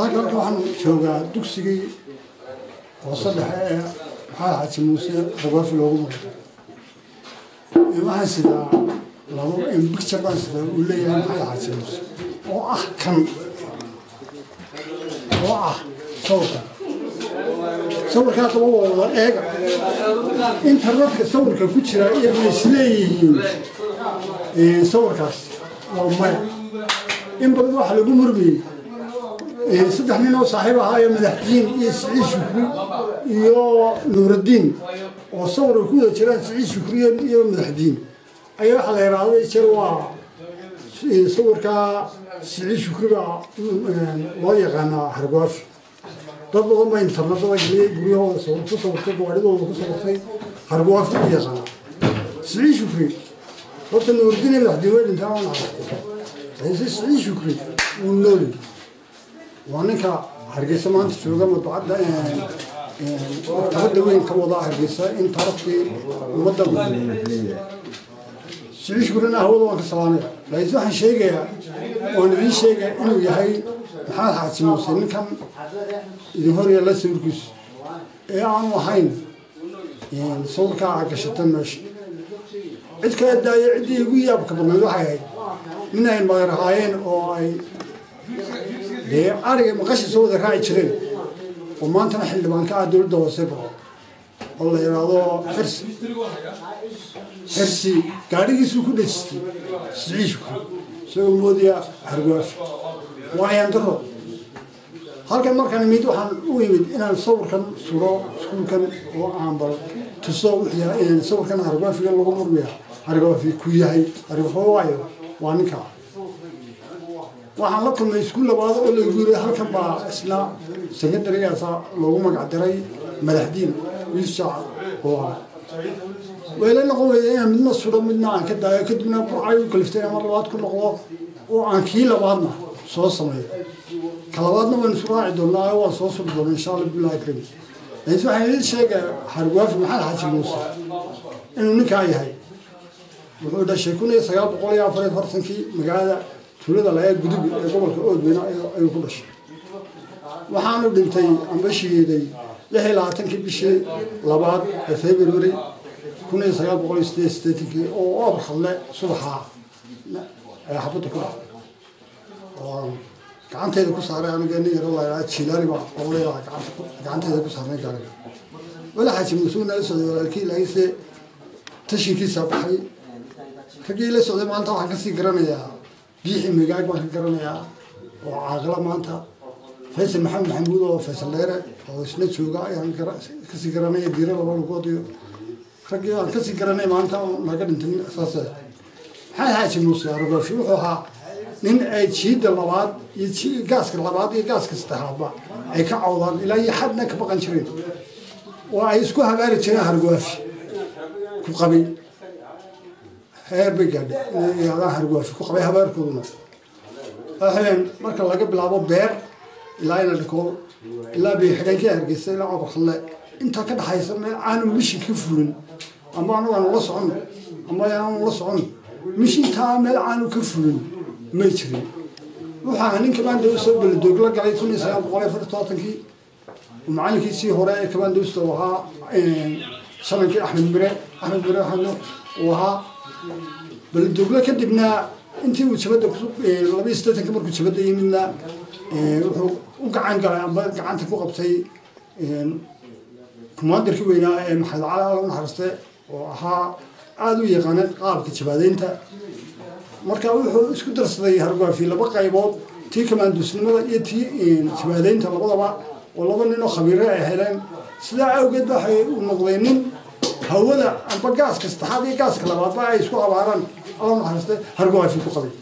saaka halka waxaan joogaa dugsigii hoose dhexe ee maxaa xaaji muuse ragoofi loogu maro waxaan sidaa labo bicture baan sidaa uu leeyahay maxaa xaaji muuse oo ah kan oo ah sawirkan sawirkaa daba waa wada eega internetka sawirka ku jira iyagoo isleeyihiin sawirkaas waa maya in badan waxaa lagu murmiyey saddex nin oo saaxiib ahaayo madaxdiin iyo siciid shukri iyo nuuraddiin oo sawir ay ku wada jiraan siciid shukri iyo madaxdiin ayaa waxaa la yidhaahday jir waa sawirkaa siciid shukri baa loo yaqaanaa hargoofi dad badan baa internetada geliyey guryahooda ku sawirtay gawaadhidooda ku sawirtay hargoofi u yaqaanaa siciid shukri horta nuuraddiin iyo madaxdiin way dhintaan oo naxariistay ciise siciid shukri wuu nooli waa ninka hargeysa maanta jooga madbacadda maktabadda weyn ka wadaa hargeysa in taarafkii ummadda siciid shukrina hawada waan ka salaamaya laakiin waxaan sheegayaa waan idiin sheegaya inuu yahay maxamed xaaji muuse ninkan idin horyaalla sawirkiisu ee aanu ahayn sawirkaa aa gashata meesha cid kala daaya ciddii igu yaabka badnayd waxay ahayd nin ay magarahaayeen oo ay dee ariga maqasha soo wada raaci jireen oo maantana xildhibaan ka ah dowladda hoose bao oo la yidhaahdo xirsi xirsi gaadhigiisuu ku dhejistay siciishku isagoo moodaya hargaafi waayaan daro halkan markaan imid waxaan u imid inaan sawirkan suro iskuulkan oo aan bal tuso wixii sawirkan hargaafiga lagu murmaya hargaafi ku yahay hargaafi waayo waa ninkaa waxaan la kulmay iskuul labaad oo lagu yiri halkan baa isna secondarygaasa loogu magac diray madaxdiin wiishaac oo wayla noqon weyda inaan midna suro midna aan ka daayo kadibna burcay u kaliftay mar labaad ku noqdo oo aan kii labaadna soo sameeyo ka labaadna waynu isu raaci doonaa waan soo suri doonaa insha allah billahi karim laakiin waxaan idin sheegaya hargwaafi maxamed xaaji muuse inuu ninkaa yahay wuxuu dhashay kun iyo sagaal boqol iyo afar iyo afartankii magaalada tuulada laga gudub ee gobolka oodweyne ayuu ku dhashay waxaanu dhintay ambashigeeday lix iyo labaatankii bishii labaad ee february kun iyo sagaal boqol iyo sideed sideetankii oo oobar hadle subaxaa ee xabadda ku dhacday oo gacanteeda ku saaray aniga nin yaro la jilaani baa qowleyaa gacanteeda ku saarnay gaariga wala xaaji musuug nala socday walaalkii laakiinse tashinkiisa baxay raggii la socday maanta waxaan kasii garanayaa biixi migaag baan ka garanayaa oo caaqila maanta faysal maxamed maxamuud oo faysal dheere oo isna jooga ayaan kasii garanaya diira laba lugood iyo raggii aan kasii garanay maanta naga dhintay saas maxay xaaji muuse arogaafi wuxuu ahaa nin ay jiida labaad iyo gaaska labaad iyo gaaska saddexaadba ay ka cawdaan ilaa iyo xadna ka baqan jireen oo ay isku habaari jireen hargwaafi ku qabay heer bay gaadhay inay yidhahdaan hargwaafi ku qabay habaarkooduna waxaweyaan marka laga bilaabo beer ilaa ina dhikool ilaa biixidhankii hargeysa ilaa cobarkhalle intaa ka dhaxaysa meel aanu mishin ka fulin ama anagu aanu la socon ama aanu la socon mishintaa meel aanu ka fulin may jirin waxaa nin kabaandawsta beladoog la galay kun iyo sagaal boqol iyo afar todobaatankii macalinkiisii hore ee kabaandawsta uu ahaa shanankii axmed mire axmed mire axmed uu ahaa beladoogla kadibna intii uu jabadda laba iyo siddeetanka markuu jabadda yimidna wuxuu u gacan galay amba gacanta ku qabtay kumaadarkii weynaa ee maxamed cali alla naxariiste oo ahaa aada u yaqaana qaabka jabaadeynta marka wuxuu isku darsaday hargaafi laba qaybood tii kamaanduusnimada iyo tii jabaadeynta labadaba oo laba nin oo khabiire ay heleen sidaa awgeed ba waxay u noqday nin hawada amba gaaska saddexaad iyo gaaska labaadba ay isku abaaraan alla naxariiste hargaafi ku qabay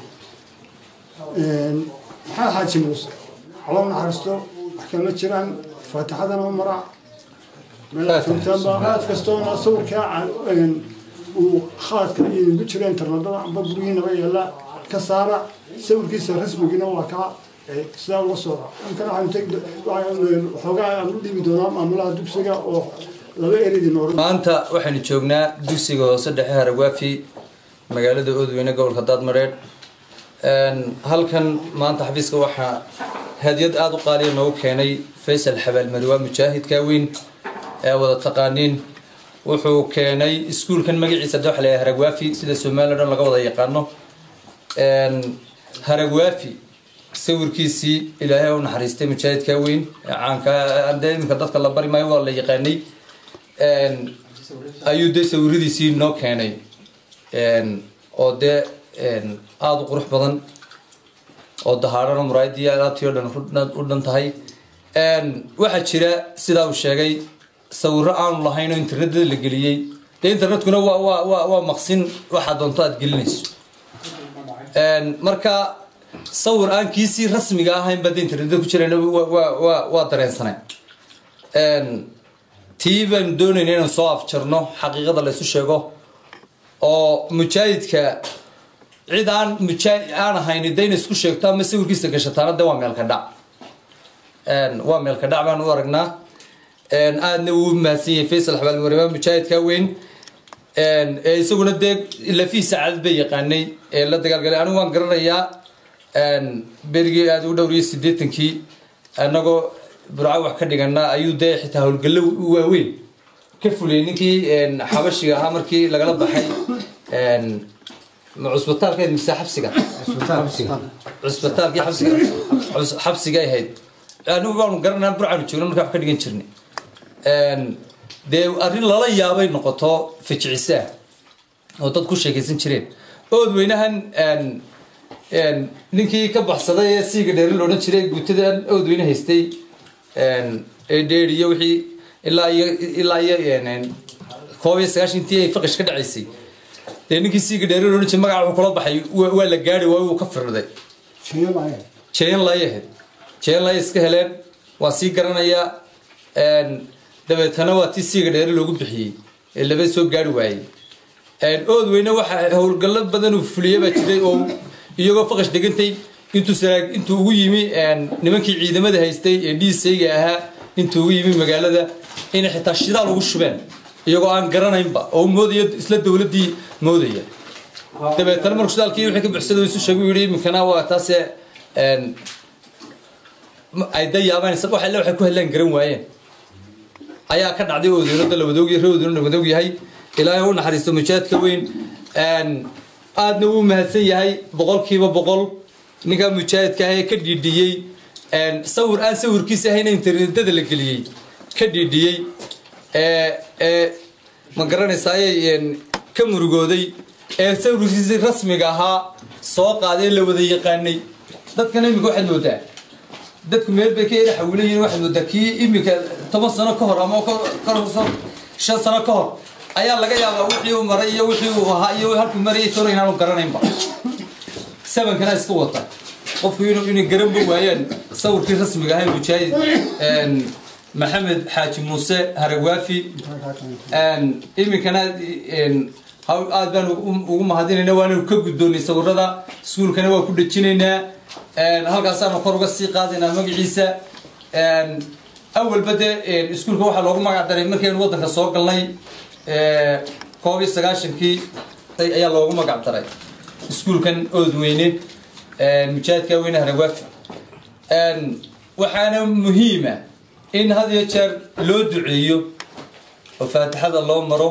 maxaa xaaji muuse alla naxariisto wax kama jiraan faatixadana mara meeljoogtaanba kastoona sawirkaa uu khaadka idinku jiro internetada amba guryihiinaba yaalla ka saara sawirkiisa rasmigiina waa kaa sidaa ula socda inkana waxoogaa aan u dhiibi doonaa maamulaha dugsiga oo laba eridii noor maanta waxaynu joognaa dugsiga hoose dhexe haragwaafi magaalada oodweyne gobolka daadmareedh halkan maanta xafiiska waxaa hadiyad aada u qaaliya noogu keenay faysal xabaalmari waa mujaahidka weyn ee wada taqaaniin wuxuu keenay iskuulkan magaciisa de waxa la haragwaafi sida somaliya dhan laga wada yaqaano haragwaafi sawirkiisii ilaahay u naxariistay mujaahidka weyn ee caanka de iminka dadka la bari maayo waa la yaqaanay ayuu dee sawiradiisii noo keenay oo dee aada u qurux badan oo dahaarano muraayadii alaabtii o dhan u dhan tahay waxaa jira sidaa uu sheegay sawiro aanu lahayn oo internetada la geliyey dee internetkuna waa waa waa waa maqsin waxaa doonto aada gelinayso marka sawir aan kiisii rasmiga ahayn baa de internetada ku jirayna waa waa waa dareensanay tii baanu doonayna inaan soo afjarno xaqiiqada la isu sheego oo mujaahidka cid aan mujaa aan ahayn dayna isku sheegto ama sawirkiisa gashataana de waa meelka dhac waa meelka dhac baan u aragnaa aadna wuu mahadsan yahay faysal xabaalmarimaa mujaahidka weyn ee isaguna dee lafihiisa cadad bay yaqaanay ee la dagaalgalay anigu waan garanayaa berigii aada u dhowriyay siddeetankii annagoo burco wax ka dhigana ayuu dee xitaa howlgallo waaweyn ka fuliyay ninkii xabashiga ahaa markii lagala baxay cusbitaalkeed mise xabsiga cusbitaalkii xabsiga xabsiga ay ahayd anigu baanu garanaa burcaanu joogna markaa wax ka dhigan jirnay dee arrin lala yaabay noqoto fajicisaa oo dad ku sheekaysan jireen ood weynahan ninkii ka baxsaday ee siiga dheeri loodhan jiray guutadan ood weyne haystay ee dheeriyo wixii ilaa iyo ilaa iyo koob iyo sagaashantii ay faqish ka dhacaysay dee ninkii siiga dheeri loodhan jiray magaca wuxuu kula baxay waa la gaari waayo wuu ka firday jeen lay ahayd jeen lay iska heleen waa sii garanayaa dabeetana waa tii siiga dheeri loogu bixiyey ee laba soo gaari waayey ood weyne waxa howlgallo badan uu fuliyey baa jiray oo iyagoo faqash degantay intuu saraag intuu ugu yimi nimankii ciidamada haystay ee dhiisayga ahaa intuu ugu yimi magaalada inay xitaa shidaal ugu shubeen iyagoo aan garanaynba oo moodaya isla dowladdii moodaya dabeetana markuu shidaalkii wixii ka buxsada isu sheegay uu yidhi iminkana waa taase ay da yaabaan wax alle waxay ku helaan garan waayeen ayaa ka dhacday oodoonoda la wadoogyahay ree oodoono la wadoog yahay ilaahay u naxariisto mujaahidka weyn aadna wuu mahadsan yahay boqolkiiba boqol ninkaa mujaahidka ah ee ka dhiidhiyey sawir aan sawirkiisa ahayna internetada la geliyey ka dhiidhiyey ee ma garanaysaaye ka murugooday ee sawirkiisii rasmiga ahaa soo qaaday la wada yaqaanay dadkana iminka waxaad moodaa dadku meel bay ka yara xawilayiin waxaad moodaa kii iminka toban sano ka hor ama shan sano ka hor ayaa laga yaabaa wixii uu maray iyo wixii uu ahaa iyo halkuu marayay toro inaanu garanaynba sabankana iska wata qofku inuu inay garanba waayaan sawirkii rasmiga ahay mujaahid maxamed xaaji muuse haragwaafi iminkana aad baan ugu mahadinayna waanu ka guddoonay sawirada iskuulkana waa ku dhejinaynaa halkaasaanu kor uga sii qaadaynaa magaciisa awalba dee iskuulka waxaa loogu magac daray markaynu waddanka soo galnay koob iyo sagaashankii ayaa loogu magac daray iskuulkan oodweyne mujaahidka weyne haragwaafi waxaana muhiima in had iyo jeer loo duceeyo oo faatixada loo maro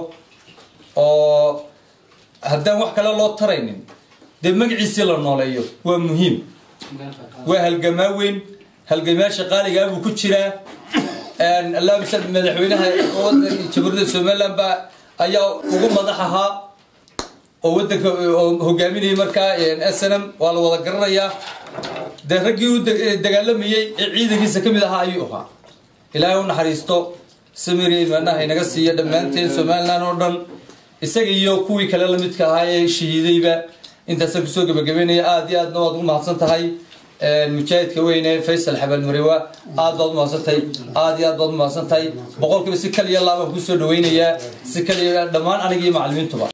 oo haddaan wax kale loo taraynin dee magaciisii la nooleeyo waa muhiim waa halgamaa weyn halgamayaasha qaaligaa buu ku jiraa allahuma sal madaxweynaha jamhuuriyadda somaliland baa ayaa ugu madax ahaa oo wadanka oo hogaaminayay markaa snm waa la wada garanayaa dee raggii u dagaalamayey ee ciidankiisa ka mid ahaa ayuu ahaa ilaahay u naxariisto samiri imaanaha inaga siiya dhammaanteen somaliland oo dhan isaga iyo kuwii kale lamidka ahaa ee shahiidayba intaasa kusoo gebagabeynaya aada iyo aadna waad ugu mahadsan tahay mujaahidka weyne faysal xabaalmarewa aad baad umahadsantahay aad iyo aad baad umahadsan tahay boqolkiiba si kaliya laabaan kusoo dhaweynayaa si kaliya dhammaan aniga iyo macalimiintuba